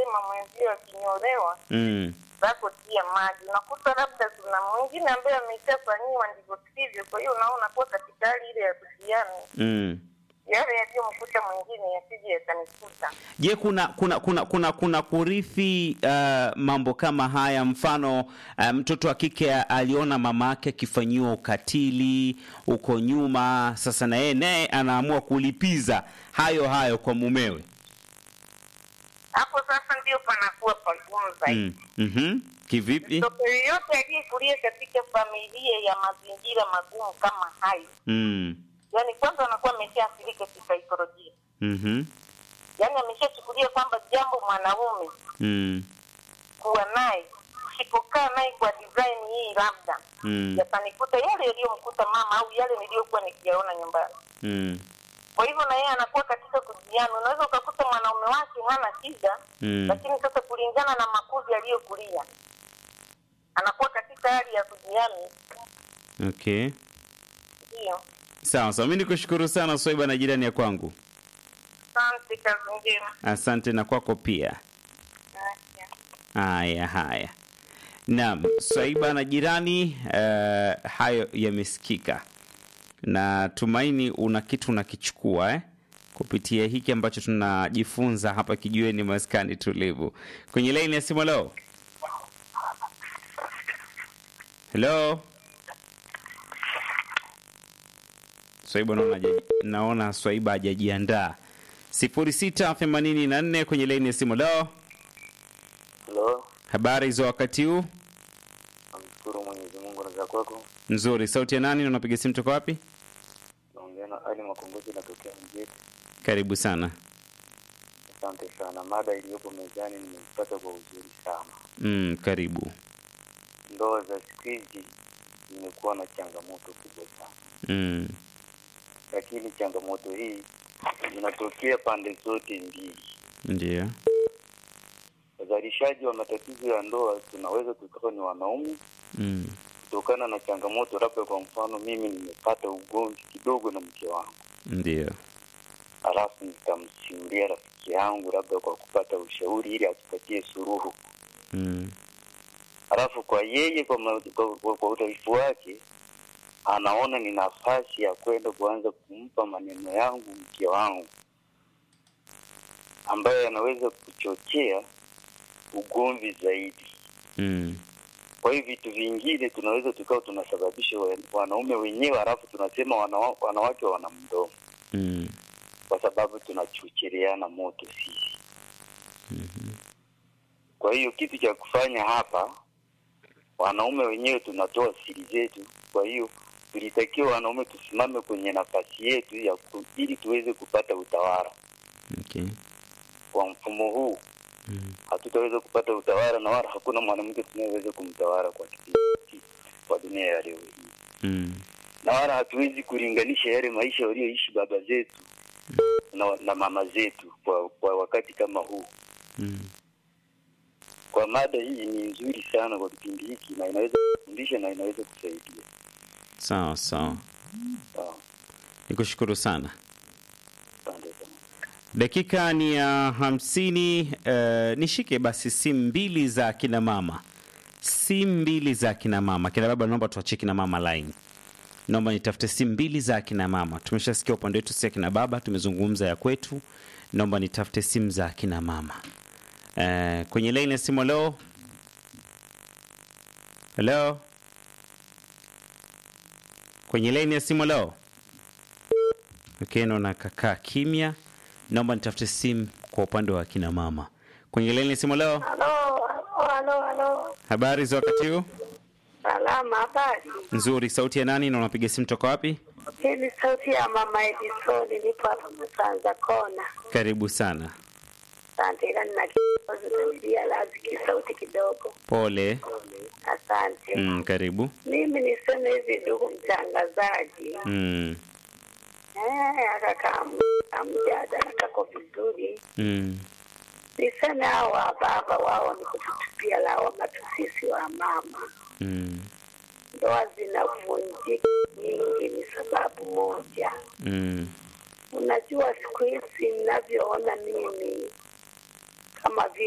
anasema mwenzio akinyolewa Mm. zako tia maji. Unakuta labda kuna mwingine ambaye ameshafanyiwa ndivyo sivyo, kwa hiyo unaona kuwa katika hali ile ya kujiani, Mm. yale yaliyomkuta mwingine yasije yakanikuta. Je, kuna kuna kuna kuna kuna kurithi uh, mambo kama haya? Mfano uh, mtoto wa kike aliona mama yake akifanyiwa ukatili huko nyuma, sasa na yeye naye anaamua kulipiza hayo hayo kwa mumewe. Hapo sasa ndio panakuwa pagumu zaidi. Mm. Mhm. Kivipi? Mtoto yeyote aliyekulia katika familia ya mazingira magumu kama hayo, Mm. yani kwanza anakuwa ameshaathirika kisaikolojia, Mhm. yani ameshachukulia kwamba jambo mwanaume Mm. kuwa naye usipokaa naye kwa design hii labda Mm. yatanikuta yale yaliyomkuta mama au yale niliyokuwa nikiyaona nyumbani. Mm. Kwa hivyo na yeye anakuwa katika kujiana. Unaweza ukakuta mwanaume wake hana shida Mm. lakini sasa kulingana na makuzi aliyokulia anakuwa katika hali ya kujiami. Okay. Ndio, Sawa sawa, mimi nikushukuru sana Swaiba na jirani ya kwangu. asante, kazi njema. Asante na kwako pia. Asante. Haya haya, naam, Swaiba na jirani, uh, hayo yamesikika na tumaini una kitu unakichukua eh? kupitia hiki ambacho tunajifunza hapa kijiweni maskani tulivu. Kwenye laini ya simu leo, helo Swaiba, naona hajaji- naona Swaiba hajajiandaa. sifuri sita themanini na nne kwenye laini ya simu leo. Halo, Habari za wakati huu? namshukuru Mwenyezi Mungu na za kwako. Nzuri. Sauti ya nani? na Unapiga simu toka wapi? Naongea na Ali Makombozi, natokea Mjeti. Karibu sana. Asante sana. Mada iliyopo mezani nimeipata kwa uzuri sana. Mm, karibu. Ndoa za siku hizi zimekuwa na changamoto kubwa sana, Mm, lakini changamoto hii inatokea pande zote mbili. ndio. Wazalishaji wa matatizo ya ndoa tunaweza tukawa ni wanaume Mm, kutokana na changamoto, labda kwa mfano mimi nimepata ugomvi kidogo na mke wangu ndio. halafu nitamsimulia rafiki yangu labda kwa kupata ushauri ili atupatie suruhu. Mm, Halafu kwa yeye kwa, ma- kwa, kwa, kwa udhaifu wake anaona ni nafasi ya kwenda kuanza kumpa maneno yangu mke wangu ambayo yanaweza kuchochea ugomvi zaidi. mm, Kwa hiyo vitu vingine tunaweza tukawa tunasababisha wa- wanaume wenyewe, halafu tunasema wana, wanawake wana mdomo mm, kwa sababu tunachochereana moto sisi. Kwa hiyo kitu cha kufanya hapa, wanaume wenyewe tunatoa siri zetu. Kwa hiyo tulitakiwa wanaume tusimame kwenye nafasi yetu ya ku, ili tuweze kupata utawala. okay. Kwa mfumo huu Mm, hatutaweza kupata utawala, na wala hakuna mwanamke tunayeweza kumtawala kwa kipindi hiki kwa dunia ya leo hii, mm, na wala hatuwezi kulinganisha yale maisha walioishi baba zetu na, na mama zetu kwa, kwa wakati kama huu. mm. Kwa mada hii ni nzuri sana kwa kipindi hiki, na inaweza kufundisha na inaweza kusaidia. Sawa sawa, Sawa, nikushukuru sana. asante sana. Dakika ni ya hamsini. Uh, nishike basi simu mbili za kina mama, simu mbili za kina mama. Kina baba, naomba tuachie kina mama line. Naomba nitafute simu mbili za kina mama. Tumeshasikia upande wetu si kina baba, tumezungumza ya kwetu. Naomba nitafute simu za kina mama. Uh, kwenye line ya simu leo. Hello, kwenye line ya simu leo. Okay, naona kakaa kimya. Naomba nitafute simu kwa upande wa kina mama. Kwenye laini ya simu leo, Halo, halo, halo. habari za wakati huu? Salama, habari? Nzuri. Sauti ya nani na unapiga simu toka wapi? Hii ni sauti ya mama Edison, nipo hapa Msanza Kona. Karibu sana. Asante, ila nina kikozi namilia lazi kisauti kidogo. Pole. Asante. Mm, karibu. Mimi niseme hivi, ndugu mtangazaji, Mm, eh, akakaa mjadala kako vizuri. mm, Niseme hao wa baba wao ni kututupia lawama tu sisi wa mama. mm, Ndoa zinavunjika nyingi ni sababu moja. mm, Unajua siku hizi ninavyoona mimi kama vile